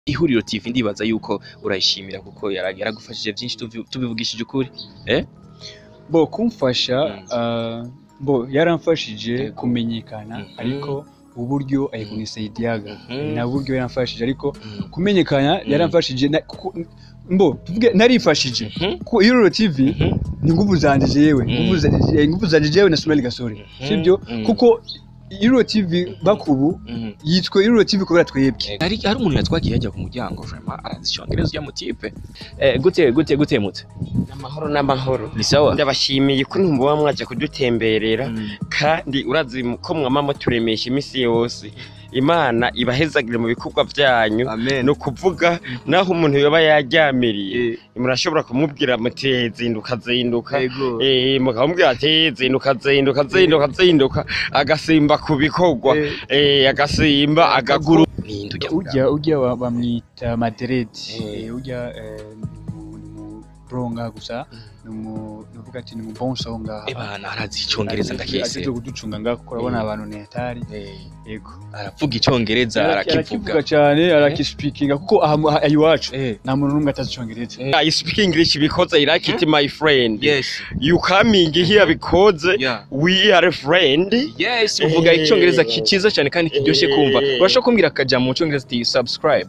ihuriro TV ndibaza yuko urayishimira kuko yara- yaragufashije byinshi tubi- tubivugishije ukuri eh bo kumfasha Mm. ah, bo yaramfashije Yego. kumenyekana Mhm. ariko uburyo ayikunisaidiaga Mhm. na buryo yaramfashije ariko kumenyekana yaramfashije na- kuko- mbo tuvuge narifashije Mhm. ku ihuriro TV Mhm. ni nguvu zanje jewe Mhm. nguvu zanje eh, nguvu zanje jewe na Sonali Gasore Mhm. sibyo Mhm. kuko ihuriro TV bakubu Mhm. yitwa ihuriro TV kubera twebwe hari hari umuntu yatwagiye yajya ku muryango vraiment arazishongereza ujya mu tipe eh gute gute gute mute n'amahoro n'amahoro ni sawa ndabashimiye ko ntumbuba mwaje kudutemberera Mm. kandi urazi ko mwama muturemesha iminsi yose imana ibahezagire mu bikorwa byanyu amen ni ukuvuga naho umuntu yoba yaryamiriye murashobora kumubwira muti zinduka zinduka yego Eh, mukamubwira ati zinduka zinduka zinduka zinduka agasimba ku bikorwa Eh, agasimba agaguru ninde ujya urya urya wa- bamwita Madrid Eh. Eh, urya eh, ni mu- ni mu bronga gusa ni mu nuvuga ati ni mu bon songa ebana arazi icyongereza ndakese aje kuducunga ngaho kuko urabona abantu ni hatari Eh, yego aravuga icyongereza arakivuga arakivuga cyane arakispikinga kuko aha aha iwacu eh nta muntu n'umwe atazi icyongereza I speak English because I like it my friend yes you coming here because yeah we are a friend yes uvuga Eh. icyongereza ki- cyiza cyane kandi kiryoshye kumva Eh. urashobora kumbwira akajambo mu cyongereza ati subscribe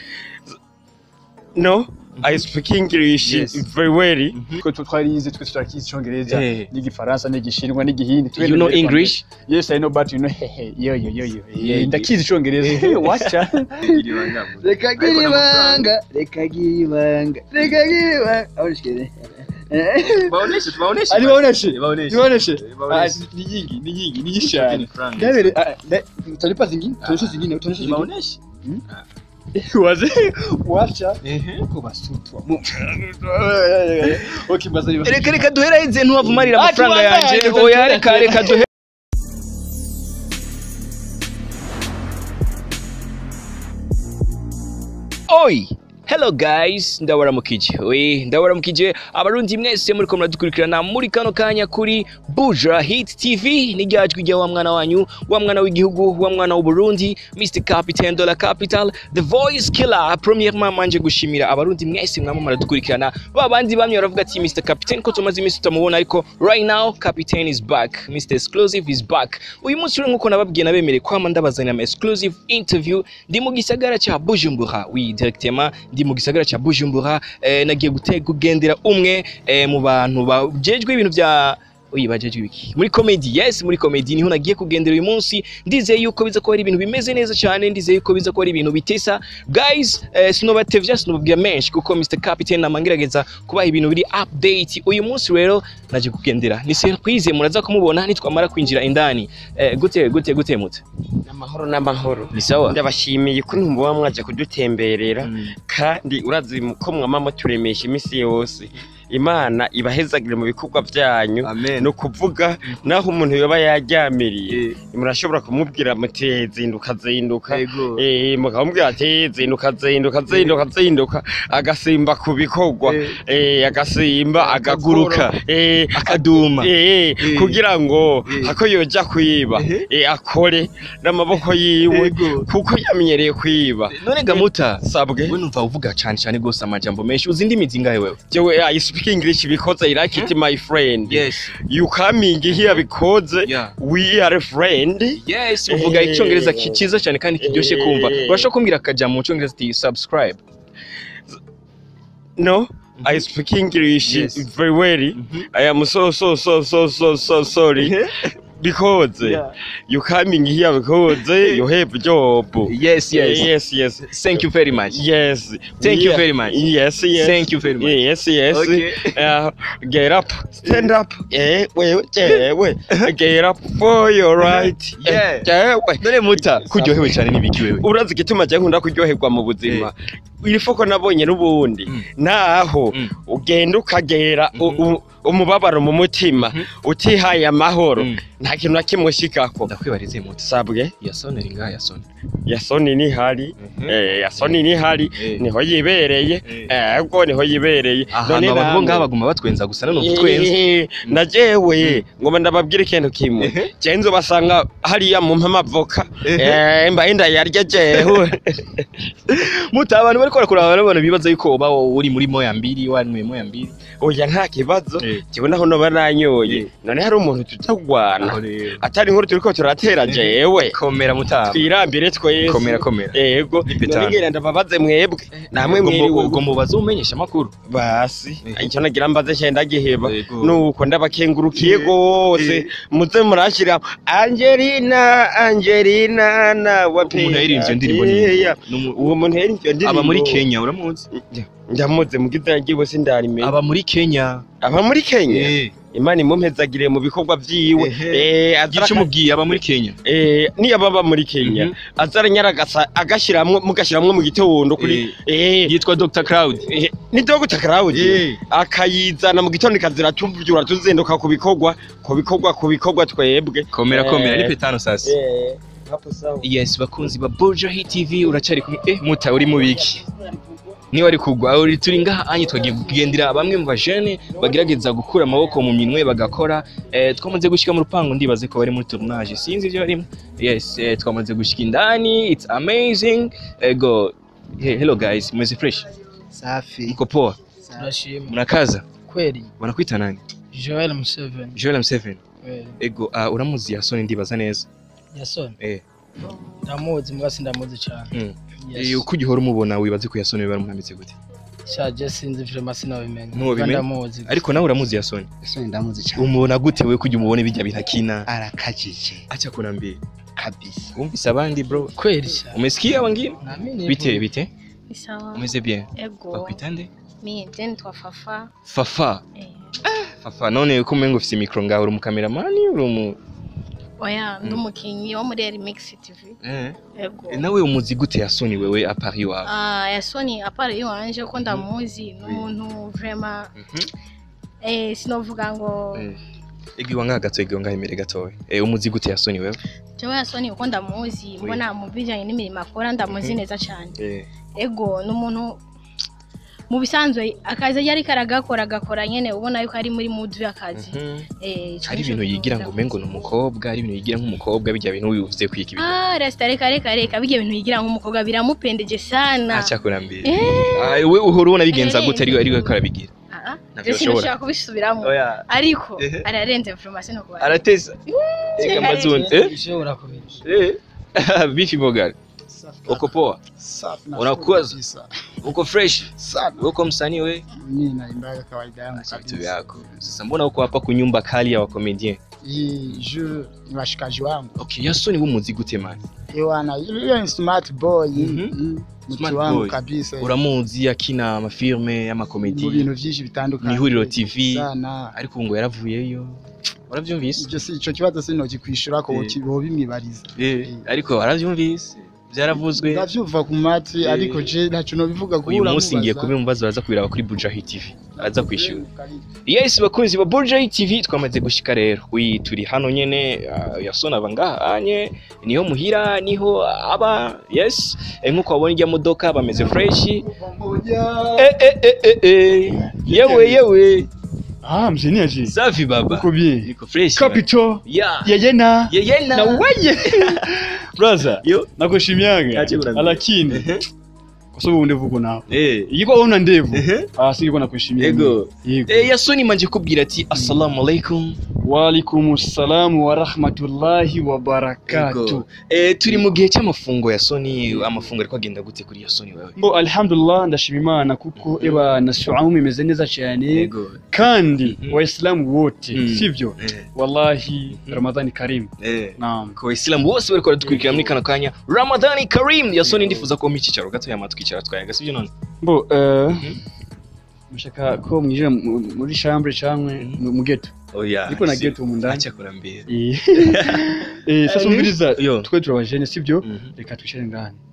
no I speak English Yes. very well twe twe twarize twe turakizi icyongereza Eh. n'igifaransa n'igishinwa n'igihindi you know english yes i know but you know hehe yo yo yo yo Yeah. Eh, ndakizi icyongereza wacha reka gira ibanga reka gira ibanga reka gira ibanga aho nishikire baoneshe tubaoneshe ari baoneshe baoneshe nibaoneshe Baoneshe. Ah, ni nyingi ni nyingi ni nyinshi cyane ndabere ah, nda- utanipa zingine tuonyeshe zingine tuonyeshe zingine baoneshe waze wacha ko basutwa mu okay baza reka reka duheraheze ntubavumarira Ah, amafaranga tubandanye, yanjye tuba- oya tuba- reka reka duhe Oi! Hello guys, ndabaramukije. We, ndabaramukije abarundi mwese muri ko muradukurikirana muri kano kanya kuri Buja Hit TV ni ryajwi rya wa mwana wanyu, wa mwana w'igihugu, wa mwana w'u Burundi, Mr Captain Dollar Capital, The Voice Killer. Premièrement manje gushimira abarundi mwese mwama muradukurikirana. Ba bandi bamwe baravuga ati Mr Captain ko tumaze iminsi tutamubona ariko right now Captain is back. Mr Exclusive is back. Uyu munsi rero nkuko nababwiye nabemereye kwama ndabazanira ama exclusive interview ndi mu gisagara cya Bujumbura. Oui, directement ndi mu gisagara cya Bujumbura eh, nagiye gute kugendera umwe eh, mu bantu bajejwe ibintu bya Oyi bajejwe ibiki muri comedy yes muri comedy niho nagiye kugendera uyu munsi ndizeye yuko biza kuba ari ibintu bimeze neza cyane ndizeye yuko biza kuba ari ibintu bitesa guys eh, sinobatevya sinobabwira menshi kuko Mr Captain namangerageza kubaha ibintu biri update uyu munsi rero naje kugendera ni surprise muraza kumubona nitwamara kwinjira indani eh, gute gute gute mute n'amahoro n'amahoro ni sawa ndabashimiye ko ntumbuba mwaje kudutemberera Mm. kandi urazi ko mwama muturemesha iminsi yose imana ibahezagire mu bikorwa byanyu amen ni ukuvuga naho umuntu yoba yaryamiriye murashobora kumubwira muti zinduka zinduka yego Eh, mukamubwira ati zinduka zinduka zinduka zinduka agasimba ku bikorwa Eh, agasimba agaguruka Eh, akaduma Eh, Eh. kugira ngo Eh. hako yoja kwiba Ehe. eh, akore n'amaboko yiwe Yego. kuko yamenyereye kwiba none gamuta sabwe we numva uvuga cyane cyane rwose amajambo menshi uzi indimi zingahe wewe jewe I speak English because I like it my friend yes you coming here because yeah we are a friend yes uvuga Eh. icyongereza ki- cyiza cyane kandi kiryoshye kumva Eh. urashobora kumbwira akajambo mu cyongereza ati subscribe no I speak English Yes. very well I am so so so so so so sorry because Yeah. you coming here because you have job yes yes yes yes thank you very much Yes. Thank you We- very much. Yes, yes. Thank you very much. Yes, yes. Okay. Uh, get up. Stand up. Yeah, we, yeah, we. Get up for your right. Yeah. Yeah, we. none muta kuryohewe cyane n'ibiki wewe urazi igituma jya nkunda kuryoherwa mu buzima irifoko nabonye n'ubundi Mm. naho Mm. ugenda ukagera u- Mhm. u- umubabaro mu mutima Mhm. utihaye amahoro Mm. nta kintu na kimwe ushikako ndakwibarize muto sabwe yasoni iri ngaha yasoni yasoni nihari eh, yasoni nihari Eh. niho yibereye Eh. ego niho yibereye ahantu abantu bo ngaha baguma batwenza gusa none utwenza Eh, na jewe ngoma ndababwira ikintu kimwe Ehe. je nzo basanga hariya mu mpamavoka Ehe. mbaye ndayarya jewe muto abantu bariko barakuraba n'abantu bibaza yuko uba uri muri moya mbiri wanyweye moya mbiri oya nta kibazo Eh. jewe naho noba nanyoye Eh. none hari umuntu tutagwana Aho rero. atari inkuru turiko turatera jewe komera mutama twirambire twese komera komera ego Ni petano. none ngenda mbabaze mwebwe namwe Ubwo mu- mwiriwe ubwo mubaze umenyesha amakuru basi Ehe. icyo nagira mbaze cyenda giheba Ego. nuko ndabakengurukiye Eh. gose Eh. muze murashira Angelina Angelina na wape umuntu yaririmbye iyo ndirimbo Eya. ni umu- uwo muntu yaririmbye iyo ndirimbo aba muri Kenya uramuzi ndamuze mugize yagiwe sindarimenya aba muri Kenya aba muri Kenya eh imana imumpezagire mu bikorwa vyiwe Ehe. eh azara gice umubwiye aba muri Kenya eh niyo baba muri Kenya Mhm. azara nyaragasa agashiramwe mugashiramwe mu gitondo kuri eh yitwa Dr Cloud Eh, ni Dr. Claude Eh. akayizana mu gitondo ikazira tuvyura tuzinduka ku bikorwa ku bikorwa ku bikorwa twebwe komera Eh. komera ni petano sasa eh hapo sawa yes bakunzi ba Burja Hit TV uracari kumwe eh muta uri mu biki niba ari kugwa uri turi ngaha anye twagiye kugendera bamwe mu bajene bagerageza gukura amaboko mu minwe bagakora eh, twamaze gushika mu rupango ndibaze ko bari muri tournage sinzi ibyo barimo yes eh, twamaze gushika indani it's amazing ego hey, hello guys meze fresh safi mko poa turashima mnakaza kweli wanakwita nani joel museveni Joel M7 kweli ego uh, uramuzi yasoni ndibaza neza yasoni eh ndamuzi mbwa sindamuzi cyane mm. Yes. eh, uko ugihora umubona wibaze ko yasoni baramuhamitse gute shaje sinzi vrema sinabimenya Ntubimenya? ndamuzi ariko nawe uramuzi yasoni ese ndamuzi cyane umubona gute we kujya umubone bijya binakina arakajije acha kunambia kabisa umvise abandi bro kweli cyane umesikia wengine Naamini bite hivyo. bite Ni sawa. umeze bien Ego. bakwita nde Mi je nitwa Fafa. fafa Eh. fafa none ko umengo ufise mikro ngaho uri umukameramani uri umu Oya, ndi Mm. umukinyi wo muri Remix TV. eh Ego. nawe umuzi gute yasoni wewe a Paris wawe Ah, yasoni apare iwanje ko ndamuzi n'umuntu vraiment Mhm. eh sinovuga ngo Eh. Egiwa nga gato egiwa nga imere gatowe eh umuzi gute yasoni wewe jewe yasoni uko ndamuzi mbona mu bijanye n'imirimo akora ndamuzi Mhm. neza cyane. eh Ego n'umuntu mu bisanzwe akazi yari karagakora agakora nyene ubona yuko ari muri mood y'akazi. mhm. Eh, ico hari nico ibintu yigira ngo ndamuzi. umengo ni umukobwa hari ibintu yigira nk'umukobwa bijya bintu wivuze kwika ibintu Ah, resta reka reka reka bijya bintu yigira nk'umukobwa biramupendeje sana. acha kunambia Eh. ah we uhora ubona bigenza Eh. gute ari ari ko arabigira Ah, Ntabyo je ashobora. sinashaka kubisubiramo oya ariko Ehe. ararenze information no kuba arateza ega mazuni eh Bishobora kubiri eh bifi bogal uko poa safi Unakuwaza? kabisa. uko fresh sana uko msanii we mimi naimbaga kawaida yangu Acha vitu kabisa vyako sasa mbona uko hapa kunyumba kali ya wakomedien hii juu ni washikaji wangu okay yasoni wumuzi gute man ewana yule ni smart boy Mhm. mm, Smart mtu wangu boy. kabisa uramuzi akina amafilme mu y'amakomedi bintu byinshi bitandukanye Ihuriro TV. sana ariko ubu ngo yaravuyeyo uravyumvise ibyo si ico kibazo sinoki kwishura ko Eh. bo bimwibariza eh ariko waravyumvise byaravuzwe ndavyumva ku matwi Eh. ariko je ntaco nobivuga uyu munsi ngiye kubimubaza baza kubiraba kuri Bujahi TV aza kwishyura yes bakunzi ba Bujahi TV twamaze gushika rero wi turi hano nyene uh, yasona abangaha anye niho muhira niho aba yes eh, nkuko wabona ijya modoka bameze fresh eh, eh, eh, eh, eh. yewe yewe Ah, mzee aje. safi baba Uko bien. niko fresh Capital. yeah Yeyena. yeyena Na weye. Brother, yo nakushimiaga. Ache kuna- Lakini Ehe. kwa sababu ndevu uko nao. eh Ingekuwa una ndevu. Ehe. Ah, singekuwa nakuheshimia. Ego. Yego. eh yasoni manje kubwira ati assalamu alaikum Wa alaikumus salam wa rahmatullahi wa barakatuh. Ego. Eh, turi mu gihe cy'amafungo ya Sony amafungo ariko agenda gute kuri ya Sony wewe Mbo alhamdulillah ndashima Imana kuko eba na saumu imeze neza cyane Yego. kandi Mhm. waislamu wote Mm. sivyo Eh, wallahi Mhm. ramadhani karim eh. naam ku Waislamu bose bariko baradukurikira muri kano kanya Ramadhani Karim ya Sony ndifuza ko mu cyicaro gato yama twicara twayaga sivyo none mbo eh Mhm. mushaka ko mwinjira mu- muri chambre cyangwa Mhm. mu- mu ghetto oya ariko na ghetto mu ndani acha kurambira Eh. eh sasa umviriza yo twe turabajene sivyo Mhm. reka twicare ngani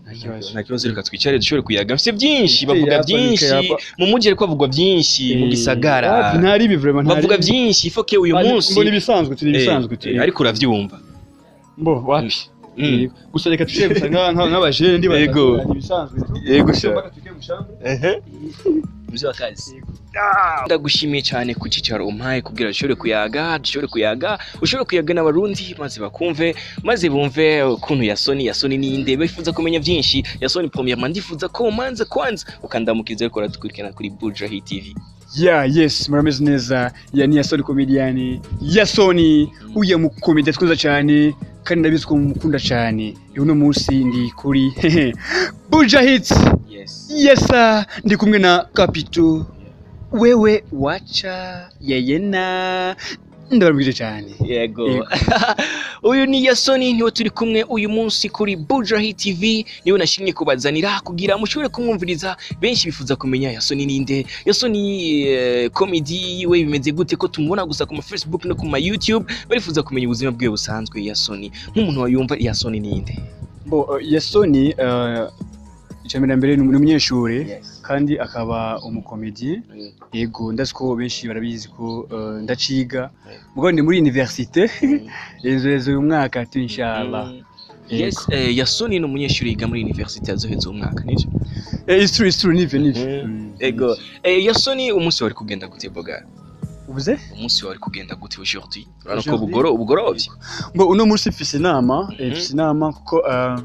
nta kibazo nta kibazo reka twicare dushobore kuyaga mfite byinshi Ite bavuga yapa, byinshi nika yapa. mu mujyi ariko havugwa byinshi mu Eh, gisagara wapi, ntari ibi vraiment ntari bavuga ibi. byinshi ifoke uyu Ah, ni- munsi mbona ibisanzwe turi Eh, ibisanzwe eh, turi ariko uravyumva mbo wapi Mm. Eh, gusa reka tushire gusa nka- nka- nk'abajene ndi batatu, Yego. ni ibisanzwe tu. Yego, sha. Mpaka tugiye mu shamba. mzee wa kazi ndagushimiye cyane ku cyicaro umpaye kugira dushobore kuyaga dushobore kuyaga ushobore kuyaga n'abarundi maze bakumve maze bumve ukuntu yasoni yasoni ninde bifuza kumenya byinshi yasoni premièrement ndifuza ko umanza kwanza ukandamukiza ariko uradukurikirana kuri Buja Hit TV Yeah, yes, murameze neza. Ya ni Yasoni comedian. Yasoni uye mu comedy twiza cyane kandi ndabizi ko mukunda cyane. Uno munsi ndi kuri Buja Hits. yes Yes, sir. ndi kumwe na Capito. Wewe wacha yeyena ndabarubwije cyane. yego Yego. uyu ni yasoni niwe turi kumwe uyu munsi kuri Buja Hit TV niwe nashimye kubazanira kugira mushobore kumwumviriza benshi bifuza kumenya yasoni ninde yasoni eh, comedy yiwe bimeze gute ko tumubona gusa ku ma Facebook no ku ma YouTube barifuza kumenya ubuzima bwe busanzwe yasoni nk'umuntu wayumva yasoni ninde Bo uh, Yasoni uh, icambere mbere ni umunyeshuri kandi akaba umukomedi yego ndazi ko benshi barabizi ko uh, ndaciga mugabo ni muri universite ejo uyu mwaka tu inshallah yes eh, yasoni ni umunyeshuri yiga muri university yazoheze umwaka nivyo Eh, it's true it's true nivyo nivyo Mhm. Mm. ego eh, yasoni umunsi wari kugenda gute boga ubuze umunsi wari kugenda gute aujourd'hui urabona ko Aujourd'hui? bugoro ubugorovye ngo uno munsi mfise inama eh, Mhm. mfise inama kuko uh,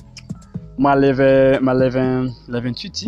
ma leve ma leve la 28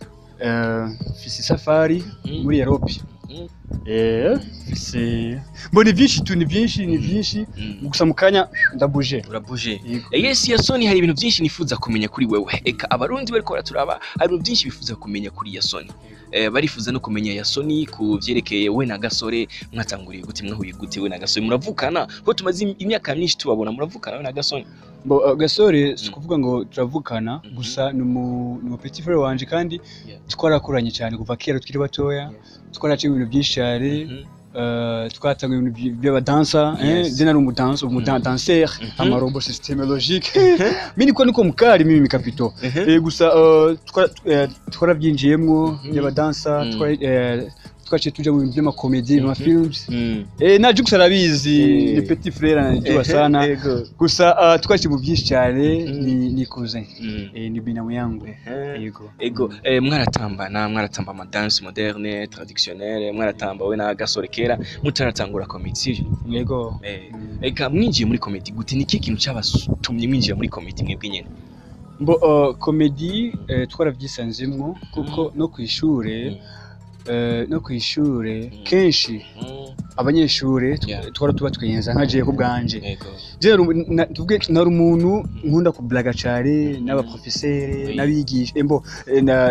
uh, mfise safari Mhm. muri Europe Mhm. eh mfise bo ni vyinshi tu ni vyinshi ni vyinshi Mm. gusa mu kanya ndabuje urabuje Yego. Eh, yes yasoni hari ibintu byinshi nifuza kumenya kuri wewe eka abarundi bariko baraturaba hari ibintu byinshi bifuza kumenya kuri yasoni eh, barifuza no kumenya yasoni ku vyerekeye we na gasore mwatanguriye gute mwahuye gute we na gasore muravukana ko tumaze im- imyaka myinshi tubabona muravukana we na gasore Bo, uh, gasore si Mm. kuvuga ngo turavukana Mhm. gusa ni umu ni umu petit frère wanje kandi Yeah. twarakuranye cyane kuva kera tukiri batoya twaraciye ibintu byinshi cyane Mhm. uh, twatanga ibintu by- by'abadansa eh, Yes. je nari umudansa umudanseur Mhm. amarobo systeme logique mi niko niko mukari mimi mikapito eh, gusa uh, twara- eh, twarabyinjiyemwo Mhm. by'abadansa Mm. twari- eh, twaciye tuja mu bintu by'amakomedi mu Mhm. mafilms Mm. eh, na Jux arabizi Eh. ni petit frère anajua sana Ego. gusa uh, twaciye mu byinshi cyane Mm. ni ni cousin Mm. eh, ni binamu yangu Eh. yego ego eh, mwaratambana mwaratamba amadanse moderne traditionnelle mwaratamba we na gasore kera mutaratangura komedi sivyo yego eh, Mm. eka mwinjiye muri komedi gute ni iki kintu cyabatumye mwinjira muri komedi mwebwe nyene mbo uh, komedi eh, twarabyisanzemwo kuko no ku ishure eh, no ku ishure Mm. kenshi abanyeshure tw- Yeah. twara tuba twiyenza nka jewe ku bwanje ego Je nari umu- na- tuvuge nari umuntu nkunda kublaga cane n'abaprofesere Oui. n'abigisha embo eh, na,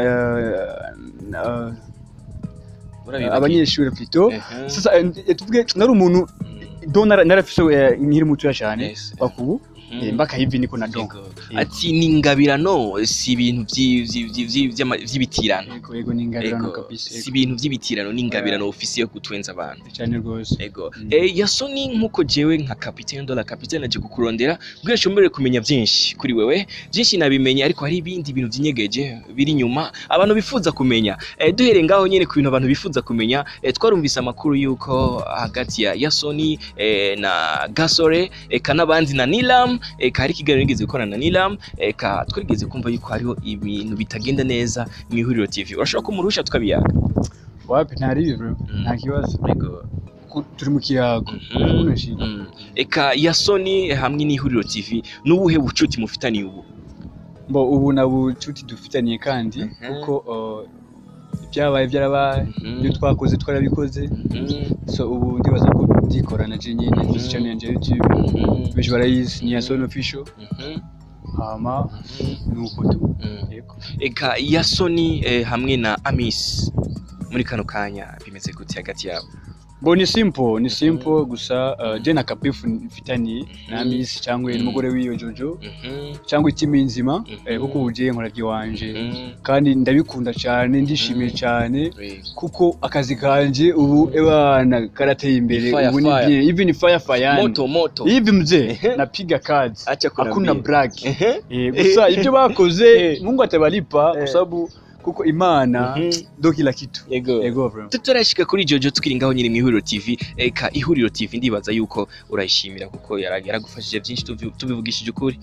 na Urabibagiye. abanyeshure plutôt Ehe. sasa eh, tuvuge nari umuntu Mm. do nara- narafise eh, nkiri mutoya cane Yes. bakubu Mhm. eh, mpaka hivi niko na do Ego. ati ni ingabirano si ibintu vyi- vyi- vyi- vyi- vy'ama- vy'ibitirano yego yego ni ingabirano Ego. kabisa si yego. ibintu vy'ibitirano ni ingabirano ofisiye yo gutwenza abantu cyane rwose ego Mm. eh, yasoni nk'uko jewe nka kapitene dola kapitene aje kukurondera kugira nshobore kumenya byinshi kuri wewe byinshi nabimenye ariko hari ibindi bintu byinyegeje biri inyuma abantu bifuza kumenya eh, duhereye ngaho nyene ku bintu abantu bifuza kumenya eh, twarumvise amakuru yuko hagati ya yasoni eh, na gasore eka n'abandi na nilam eka hari ikiganiro nigeze gukorana na nilam eka twigeze kumva yuko hariho ibintu bitagenda neza mu ihuriro tv urashobora kumurusha tukabiyaga wapi ntari ibiro Mm. nta kibazo Ego. Ku- turi mu kiyago Mhm. Hakuna shida. Mm. eka yasoni hamwe n'ihuriro tv n'ubuhe bucuti mufitaniye ubu mbo ubu na bucuti dufitaniye kandi Mhm. kuko uh, ibyabaye byarabaye Mhm. ibyo twakoze twarabikoze so ubu ndibaza ko byikorana je nyine Mhm. tuzi channel yanjye ya youtube Mhm. benshi barayizi ni ya Sony official Mhm. hama nuko tu Mhm. yego eka yasoni eh, hamwe na amis muri kano kanya bimeze gute hagati yabo bo ni simple ni simple gusa uh, je na kapifu mfitanye na Miss cyangwa n'umugore wiwe Jojo Mhm. cyangwa itimi nzima Mhm. eh, kuko ubuje nkora iwanje Mhm. kandi ndabikunda cyane ndishimiye Mhm. cyane Eh, kuko akazi kanje ubu ebana karateye imbere Fire, ubu ni fire. bye even fire fire moto moto hivi mzee Ehe. napiga kazi acha hakuna kunaambia. brag Ehe. eh, gusa ibyo bakoze Eh. Mungu atabalipa kwa Eh. sababu kuko imana Mhm. ndo kila kitu Yego. yego bro tutarashika kuri Jojo tukiri ngaho nyine mu ihuriro TV eka ihuriro TV ndibaza yuko urayishimira kuko yara- yaragufashije byinshi tubi- tubivugishije ukuri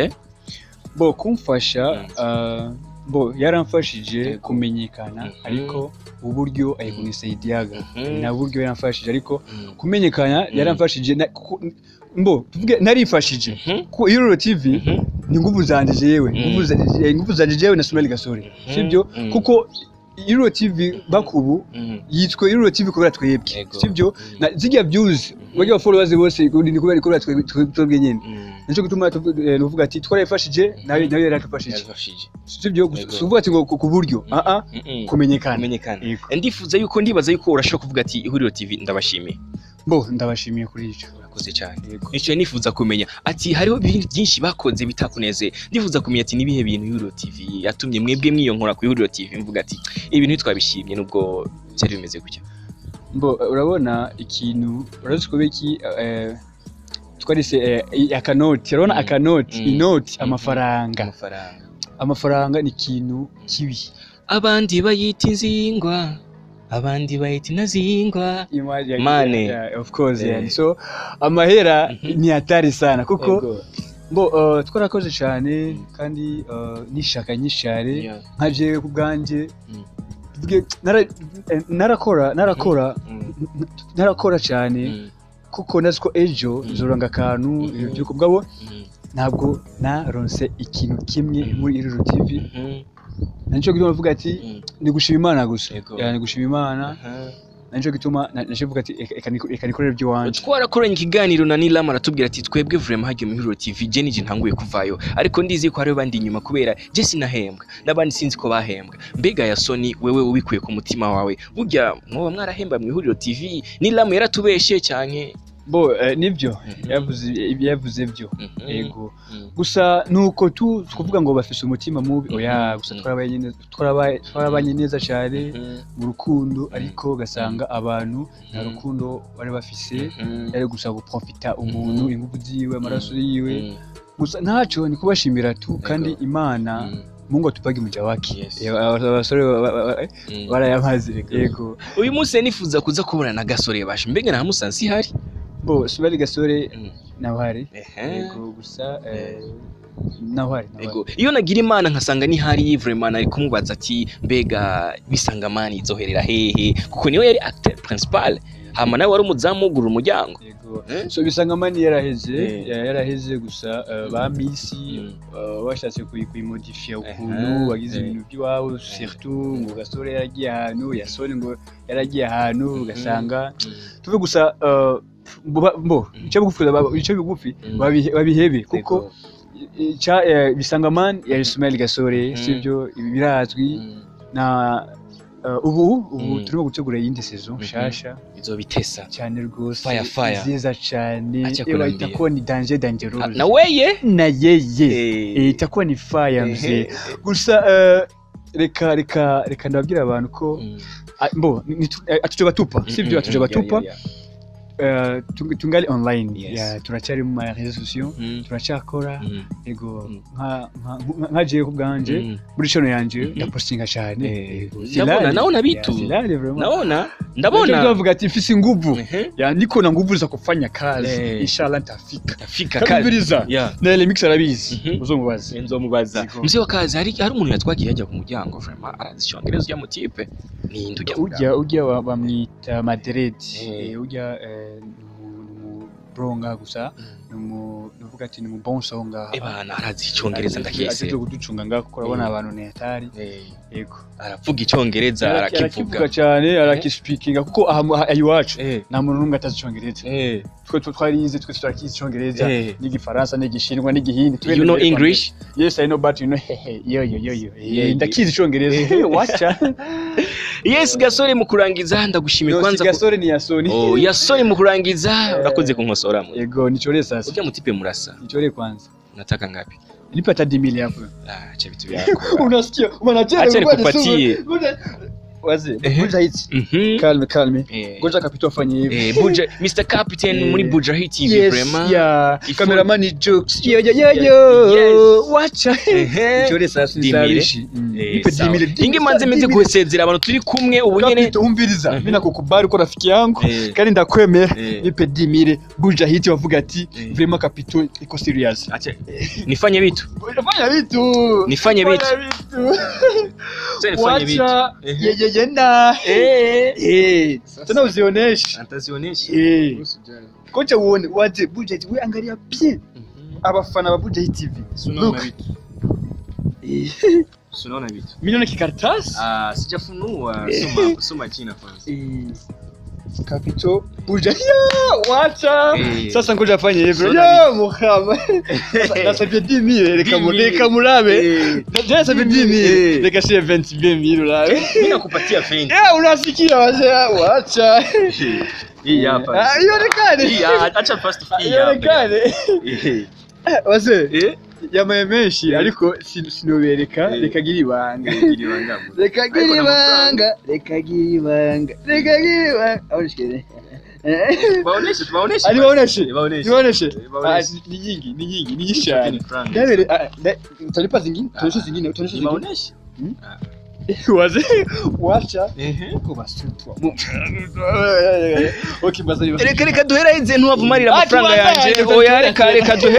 bo kumfasha Mm. uh, bo yaramfashije Yego. kumenyekana Mhm. ariko uburyo ayikunisaidiaga Mhm. na buryo yaramfashije ariko kumenyekana yaramfashije na- kuko- mbo tuvuge narifashije Mhm. ku ihuriro TV Mhm. ni nguvu zanje jewe Mm. nguvu zanje eh, nguvu zanje jewe na Sumeli Gasore Mhm. sibyo Mm. kuko ihuriro TV bakubu Mhm. yitwa ihuriro TV kubera twebwe Yego. sibyo Mm. na zirya views bajya followers bose ni kubera kubera twebwe twebwe nyine Mhm. nicyo gituma tuvu- eh, nuvuga ati twarayifashije nawe nawe yarakafashije Yarafashije. sibyo Yego. suvuga ati ngo ku ku buryo ah ah Mhm. kumenyekana kumenyekana Yego. ndifuza yuko ndibaza yuko urashobora kuvuga ati ihuriro TV ndabashimiye bo ndabashimiye kuri icyo urakoze cyane Yego. nicyo nifuza kumenya ati hariho ibintu byinshi bakoze bitakuneze ndifuza kumenya ati nibihe bintu ihuriro TV yatumye mwebwe mwiyonkora ku ihuriro TV mvuga ati ibi bintu twabishimye nubwo byari bimeze gutya Mbo urabona ikintu urazi ko biki eh, twarise eh, i- akanoti urabona Mm. akanoti Mm. inoti Mhm. amafaranga amafaranga amafaranga ni ikintu kibi abandi bayita inzingwa abandi bayita inazingwa Money. Yeah, of course yeah. Eh. so amahera Mhm. ni hatari sana kuko Yego. bo uh, twarakoze cyane kandi uh, nishaka nyinshi cyane Yeah. nka jewe ku bwanjye Mm. tuvuge nara- eh, narakora narakora Mm. narakora cyane Mm. kuko nazi ko ejo Mm. nzoranga akantu Mhm. ibintu by'uko bwabo Mm. ntabwo naronse ikintu kimwe Mhm. muri Iruro TV Mhm. nicyo gituma mvuga ati Mm. ni gushima imana gusa Yego. Yeah, ni gushima imana Aha. nicyo gituma na- naje mvuga ati "Eka- eka niko- eka nikorere iby'iwanjye twarakoranye ikiganiro na Nilam aratubwira ati twebwe vraiment hagiye mu Hero TV je nije ntanguye kuvayo ariko ndizi ko hariho bandi inyuma kubera je sinahembwa n'abandi sinzi ko bahembwa mbega ya Sony wewe ubikuye ku mutima wawe burya mwoba mwarahemba mu Hero TV Nilam yaratubeshe cyanke bo eh, nibyo Mhm. yavuze yavuze byo Mhm. yego Mhm. gusa nuko tu kuvuga ngo bafise umutima mubi oya Mhm. gusa Mhm. twarabaye neza twarabaye twarabanye neza cyane Mhm. mu rukundo ariko ugasanga abantu nta Mhm. rukundo bari bafise Mhm. yari gusa guprofita umuntu Mhm. ingufu ziwe amaraso yiwe Mhm. gusa ntacyo ni kubashimira tu kandi imana Mhm. mungu atupage umuja wake Yes. Eh, aba- abasore ba- ba- ba- Mhm. barayamaze yego uyu munsi nifuza kuza kubona na gasore bashe mbega nta musansi ihari bo subari gasore Mhm. nawari Ehe. yego gusa eh, nawari nawari. Ego. Iyo nagira imana nkasanga ni hari vraiment ari kumubaza ati mbega bisangamani izoherera hehe kuko niwe yari acteur principal hama nawe wari umuzamu wugurura umuryango yego Eh? so bisangamani yaraheze Eh. ya- yaraheze gusa eh, ba misi Mm. eh, bashatse kuyi- kuyimodifiya Ehe. ukuntu bagize Eh. ibintu by'iwabo surtout ngo gasore yaragiye ahantu yasone ngo yaragiye ahantu Mhm. ugasanga tuve gusa eh, mbo- mbo icyo bigufi icyo bigufi Mm. babihe- babihebe kuko Ego. Cha- eh, bisangamani yari Ismail Gasore Mm. sibyo ibi birazwi Mm. na eh, ubu ubu Mm. turimo gutegura iyindi saison Mhm. nshasha izobitesa cyane rwose Fire, fire. nziza cyane Acha ewa kunambia. itakuwa ni danger dangerous Ah, na weye na yeye Eh. Eh, itakuwa ni fire mzee Ehe. gusa eh, reka reka reka ndababwira abantu ko Mm. ah, mbo ni- ni- eh, atuje batupa sibyo Mm, atuje mm, batupa yeah, yeah, eh, tung- tungali online Yes. Ya, turacyari mu ma réseaux sociaux yeah. Mm. turacyakora Mm. ego Mm. nka nka- nka jewe ku bwanje Mm. muri channel yanje Mhm. ndapostinga cyane Eh, Ego. ndabona, Silali. naona vitu. Ya, silali vraiment. naona Ndabona ndabona bavuga ati mfise nguvu Ehe. ya niko na nguvu za kufanya kazi Eh. inshallah ntafika Tafika kazi kabiriza yeah na Remix arabizi Mhm. uzomubaze nzomubaza Yego. mzee wa kazi hari hari umuntu yatwagiye yajya ku muryango vraiment arazi icyongereza ujya mu tipe ni ujya ujya ujya wa- bamwita Madrid Eh. Eh, ujya eh, ni umu- ni umu bronga gusa ni umu nuvuga ati ni mu bon songa ebana arazi icyongereza ndakese atezo kuducunga ngaho kuko urabona Eh. abantu ni hatari Eh, yego aravuga icyongereza arakivuga arakivuga cyane arakispikinga kuko aha mu- aha iwacu Eh, nta muntu n'umwe atazi icyongereza eh, twe twe twarize twe turakizi icyongereza eh. n'igifaransa n'igishinwa n'igihindi Twe you know ndetse- english yes i know but you know hehe yo yo yo yo Yeah, Eh, ndakizi icyongereza yeah. Hey, wacha yes gasore mu kurangiza ndagushimiye Yo, si kwanza ku- gasore ni yasoni Oh, yasore mu kurangiza urakoze kunkosora mu yego nichore sasa ujya mutipe murasa nichore kwanza nataka ngapi nipe hata 10 hapo ah acha vitu vyako unasikia unacheza Acha ngoja nikupatie. nisome. Ngoja- wazi Ehe. ngoja hizi mhm kalme kalme Eh. ngoja kapito afanye hivi eh buja Mr Captain Eh. muri Buja Hit TV yes vraiment yeah Ifo- cameraman ni jokes yo yo yo Yes. yo wacha Ehe. nichore sasa Dimire. nisabishi Eh, Nipe sawa. 10 dimire, inge manze meze dimire. gusezera abantu turi kumwe ubu nyene kapito umviriza Mhm. mimi nakukubali uko rafiki yangu Eh. kandi ndakwemera Eh. nipe dimire buja hiti wavuga ati Eh. vraiment kapito iko serious acha nifanye vitu fanya vitu Nifanye vitu. Fanya vitu Acha nifanye vitu wacha Ehe. yeyeye na eh eh tena uzioneshe atazionesha eh kocha uone waje buja hiti we angalia bien abafana ba buja hiti tv Sunaona Look. vitu Eh. Sunaona vitu milioni kikaratasi ah sijafunua Eh. soma soma china kwanza Eh, Kapito buja ya wacha Eh. sasa ngoja afanye hivyo Sona ya muhama nasabye 10000 reka mu- 10,000. reka murabe Eh. Ndio nasabye 10000 Eh. reka sie 20000 urabe mimi nakupatia fendi ya unasikia wazee wacha hii hapa Ah, ionekane hii ah, acha first Ah, hii hapa ionekane Eh. Eh, wazee eh yamaye menshi ariko sin- sinobereka Eh. reka gira ibanga Iri wangamu. reka gira Ariko na ibanga reka gira ibanga reka gira ibanga aho nishikire Baoneshe, tubaoneshe. ari baoneshe Eh, baoneshe. Niwaoneshe? Eh, baoneshe. Ah, ni nyingi, ni nyingi, ni nyingi Hicho cyane. ni franga. Ndabere, ah, nda- utanipa zingine? Ah. Tuoneshe zingine, tuoneshe Ni zingine. baoneshe. Wazee, wacha. Ehe. Ko basutwa. Mu- Okay, basi. reka reka duheraheze ntuwavumarira Ah, amafaranga tubandanye, yanje tubandanye. oya reka reka duhe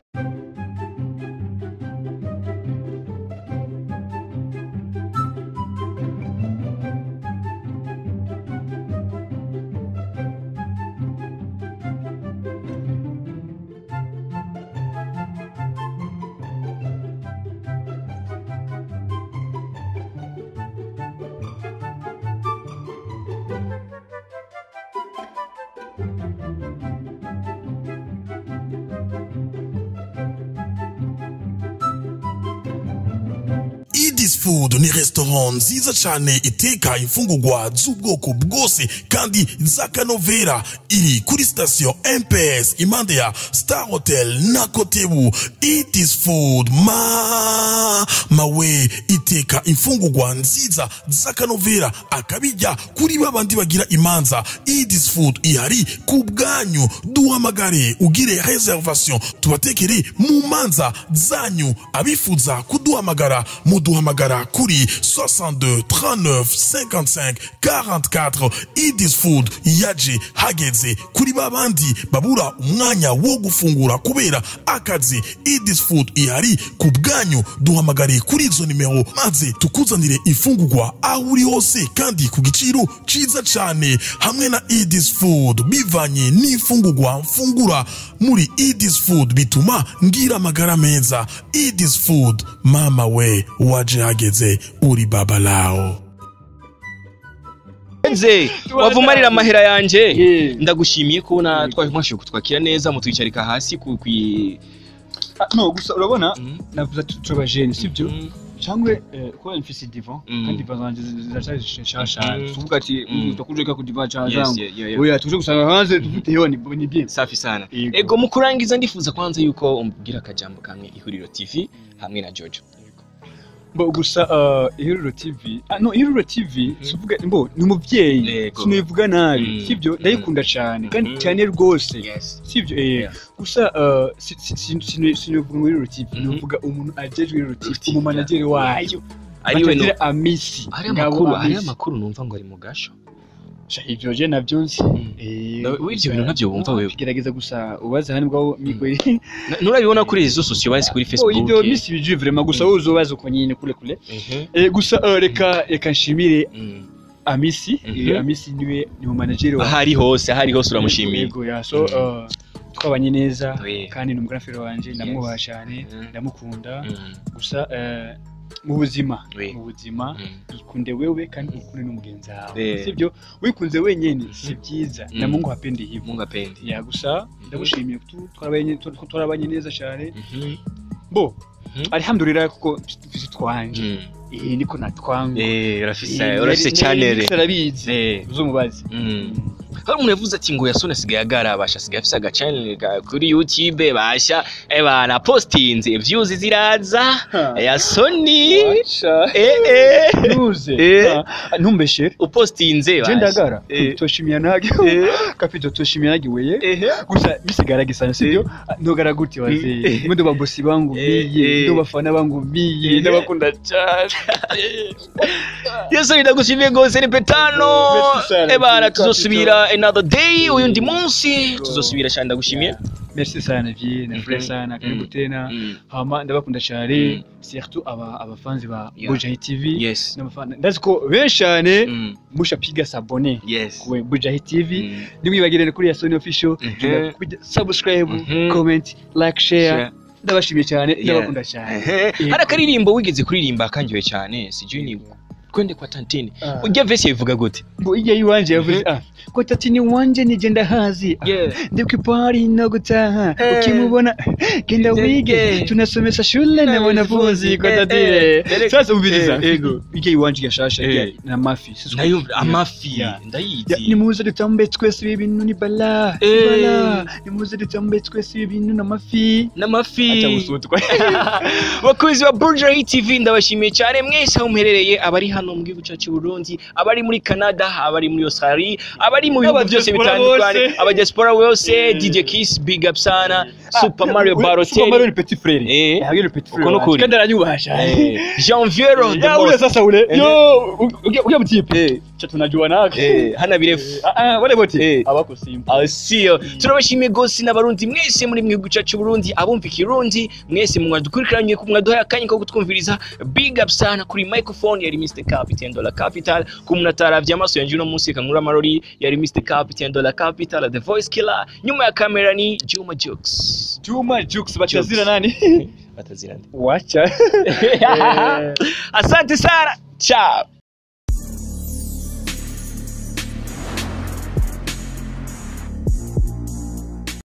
Idis Food ni restaurant nziza cyane iteka imfungurwa z'ubwoko bwose kandi z'akanovera iri kuri sitasiyo MPS impande ya Star Hotel na Kotebu Idis Food ma mawe iteka imfungurwa nziza z'akanovera akabijya kuri babandi bagira imanza Idis Food ihari ku bwanyu duhamagare ugire reservation tubatekere mu manza zanyu abifuza kuduhamagara muduhamagara kuri 62 39 55 44 Idis Food yaje hageze kuri babandi babura umwanya wo gufungura kubera akazi Idis Food ihari ku bwanyu duhamagare kuri izo nimero maze tukuzanire imfungurwa aho uri hose kandi ku giciro ciza cyane hamwe na Idis Food bivanye n'imfungurwa mfungura muri Idis Food bituma ngira amagara meza Idis Food mama we waje hageze uri baba lao nze wavumarira amahera yanje Eh. ndagushimiye ko na twashoboye kutwakira neza mutwicarika hasi ku kwi Ah, no gusa urabona Mhm. navuze ati turabajene sibyo Mhm. cyangwa eh, kuba mfise divan Mhm. kandi divan zanje ziracyari nshasha Mhm. tuvuga ati Mhm. utakuje ka ku divan Yes, changu yeah, yeah, yeah. oya tuje gusanga hanze dufite yo ni ni bien safi sana Yego. ego mu kurangiza ndifuza kwanza yuko umbwira akajambo kamwe ihuriro tv hamwe na jojo Mbo gusa uh, ihuriro TV ah, no ihuriro TV suvuga mbo ni umuvyeyi Yego. sinivuga nabi Mm. sivyo ndayikunda cyane kandi Mhm. cyane rwose yes sivyo eh Yeah. gusa uh, si- si- si- sini- sinivuga ngo ihuriro TV Mhm. nivuga umuntu ajejwe ihuriro TV TV, umumanageri wayo ariwe no batagira amisi hari Ngabo amakuru hari amisi. amakuru numva ngo ari mu gasho Sha, ivyo je navyo nzi Mm. Eh, Nawe- we ivyo bintu ntavyo wumva wewe? gerageza gusa ubaze hano bwaho mikwe Na- nurabibona kuri izo sosiyo basi kuri oh facebook ivyo misi bije vraiment gusa wowe uzobaza uko nyine kule kule Mhm. eh gusa uh, reka reka nshimire Mm. amisi Mhm. eh, amisi niwe ni mu manager wa ahari hose ahari hose uramushimiye Yego, ya so Mhm. uh, twabanye neza Oui. kandi ni umugarafe wanje ndamwubaha cyane Mhm. ndamukunda Mm. gusa eh, mu buzima Oui. mu buzima Mm. ikunde wewe kandi ukunde n'umugenzi wawe Eh. sibyo wikunze wenyine si byiza Mm. na Mungu hapendi hivyo mungu apendi ya gusa ndagushimiye ko twarabanye ko twarabanye neza cyane Mhm. bo Mhm. alhamdulillah kuko mfite twanje Mm. eh niko natwanga eh urafise Eh, urafise nari- channel nari arabizi eh uzumubaze Mm. hari umuntu yavuze ati ngo yasone asigaye agarabasha asigaye afise agachanel ka- kuri youtube basha ebana postinze views ziraza yasoni eh eh nuze Eh. Ah, ntumbeshe upostinze je basha. ndagara Eh. toshimia nage kapito toshimia nage weye Ehe. gusa bisigara gisana sibyo ntugara gute wazee Eh. mwe ndo babosi bangu Eh, biye eh. ndo bafana bangu biye Eh. ndabakunda cyane yesu ndagushimiye rwose ni petano Merci sana. ebana tuzosubira another day uyundi munsi tuzosubira cyane ndagushimiye merci sana vie na frère Mhm. sana karibu Mm. tena Mm. hama ndabakunda Mm. cyane surtout aba abafanzi ba Yeah. Bujahi TV yes n'abafana ndazi ko benshi cyane Mm. mushapiga sabone yes ku Bujahi TV Mm. ntimwibagirane kuri ya Sony official Mhm. genda kujya subscribe Mhm. comment like share Share. ndabashimiye cyane Yeah. ndabakunda cyane Ehe. hari akaririmbo wigeze kuririmba kangiwe cyane sijui ni kwende kwa tantini Ah. ujya vesi yabivuga gute ngo ijya iwanje yavuze ah ko tatini wanje nigenda hazi Yeah. ndibwo ipari no gutaha Eh. ukimubona genda Yeah. wige tunasomesha shule na Eh, wanafunzi kwa eh, tatire eh, sasa umviriza eh, ego. ijya iwanje gashasha Eh. ijya na mafi Sisi- ndayumva amafi Yeah. Ya, ndayizi nimuze dutambe twese ibi bintu ni bala ni Eh. bala nimuze dutambe twese ibi bintu n'amafi n'amafi acha usutwa bakuzi ba Burger TV ndabashimiye cyane mwese aho muherereye abari hano mu gihugu cyacu Burundi abari muri Canada abari muri Australia abari mu bihugu byose Abadiaspora bitandukanye bose. abadiaspora bose DJ Kiss big up sana Super Mario Super Mario Balotelli ni petit frère Eh. yagiye ni petit frère Uko nukuri. kandi aranyubasha Eh, Janviero the ya ule most sasa ule Eh. yo ukia ukia mtipe cha tunajua nake Eh, hana birefu ah ah wale wote Eh. abako simba asiyo turabashimiye gose n'abarundi mwese muri mwihugu cyacu Burundi abumva ikirundi mwese mwadukurikiranye ku mwaduhaye akanya ko kutwumviriza big up sana kuri microphone yari Mr Captain Dollar Capital ku muntu ataravye amaso yanje uno munsi kankura amarori yari Mr Captain Dollar Capital the voice killer nyuma ya kamera ni Juma Jokes Juma Jux batazira nani batazirande wacha asante sana ciao